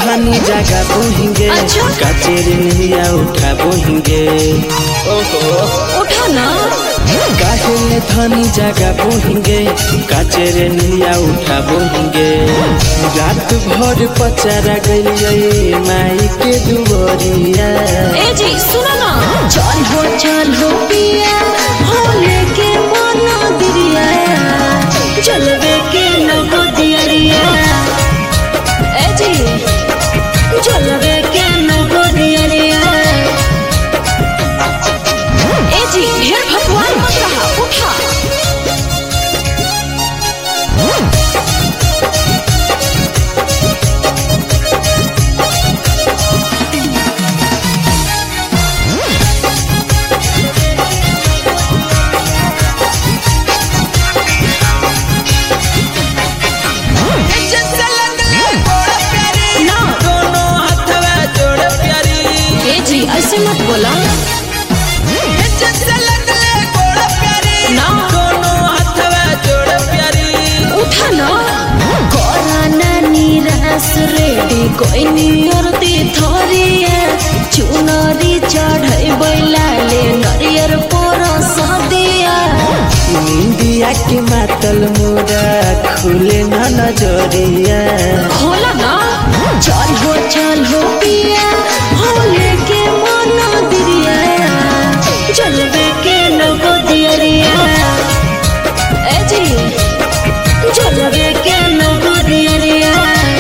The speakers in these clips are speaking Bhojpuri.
धनी जगह बोहिंगे अच्छा। कचेरी नहिया उठा बोहिंगे ओहो उठा ना काहे धनी जगह बोहिंगे कचेरी नहिया उठा बोहिंगे रात भर पचारा गइलिए माई के दुवरिया ए जी सुनो ना चल हो चल हो पिया हो लेके मना दिरिया चलवे के नगो दियरिया ए जी चलवे के नगो दियरिया ए जी ढेर भगवान मत रहा उठा ना दोनों हथवा जोड़ प्यारी ए जी ऐसे मत बोला ना दोनों हथवा जोड़ प्यारी उठा ना कोराना निराश रेडी कोई नियरती थोरिए चुनरी चढ़ै बैलाले नरियर पर सदिया इंडिया के मातल मोरा खुले न नजरिया खोला ना चल हो चल हो पिया हो लेके मना दिरिया चलबे के नगो दियरिया ए जी चलबे के नगो दियरिया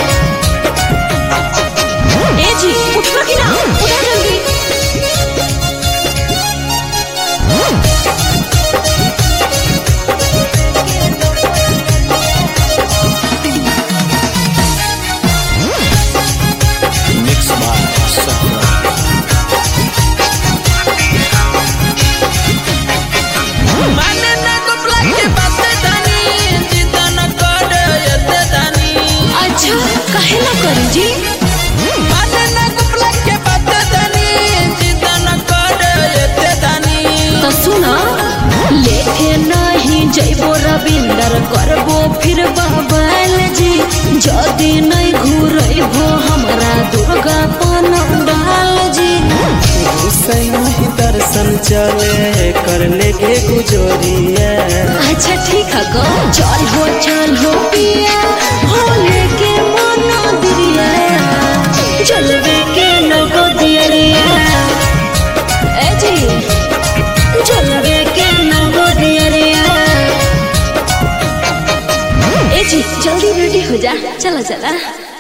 ए जी उठवा कि ना उठा जल्दी मिक्स बार माने न गोपला के बात जानी चिंता न कर यते जानी अच्छा काहे ना करी जी माने न गोपला के बात जानी चिंता न कर यते जानी तो सुना लेके नहीं जैबो रविंदर करबो फिर बाबल जी जदी नहीं घूरबो हमरा दुर्गा डाल जी हुसैन ही दर्शन चले कर लेगे गुजरिया अच्छा ठीक है गो चल हो चल हो पिया हो लेके मना दिरिया चलबे के नगो दियरिया ए जी चलबे के नगो दियरिया ए जी जल्दी रेडी हो जा चला चला